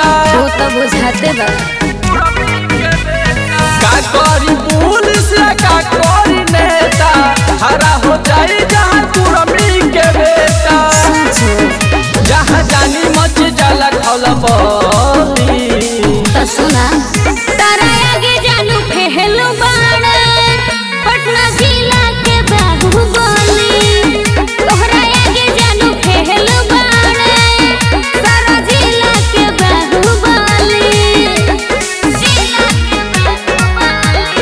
बेटा तू तो बुझाते बा का करी पुलिस का करी नेता हरा हो जाई जहाँ कुरमी के बेटा जहाँ जानी मच जाला खलबली तो सुना तारा आगे जानू फेहलू बाड़ा पटना जिला के बाहुबली तोहरा आगे जानू फेहलू बाड़ा सारा जिला के बाहुबली जिला के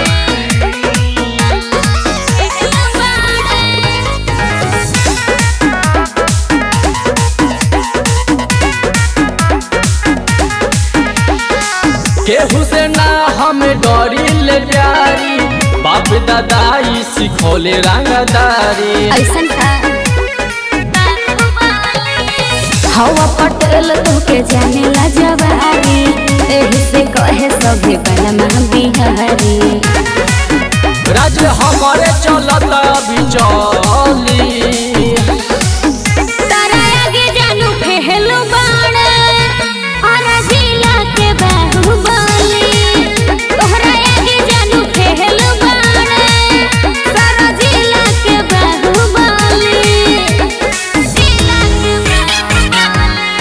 बाहुबली केहू से ना हम डरी ले प्यारी बाप दादाई सिखोले रंगदारी ऐसन का हवा पटेल तुके जाने ला जवारी एही से कहे सभी बनमा बिहारी राज हमारे चलत अभी चली तारा आगे जानू फेहलू बाड़ा और जिला के बाहुबली तोहरा आगे जानू फेहलू बाड़ा सारा जिला के बाहुबली जिला के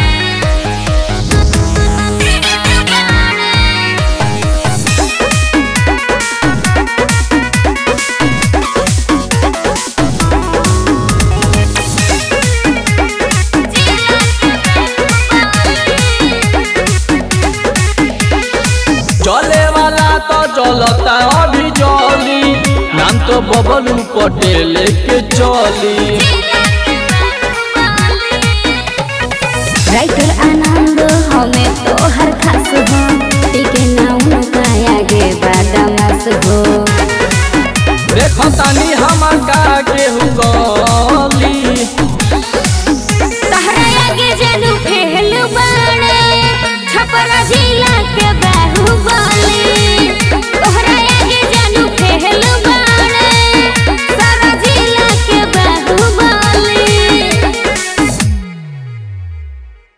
चले वाला तो चलता अभी चली नाम तो बबलू पटेल के चली राइटर आनंद हमें तो हर खास हो टिके ना उनका आगे बादामास हो देखो तानी हमार का केहू गली तहरा आगे जानू फेहलू बाड़ा छपरा जिला के बाहुबली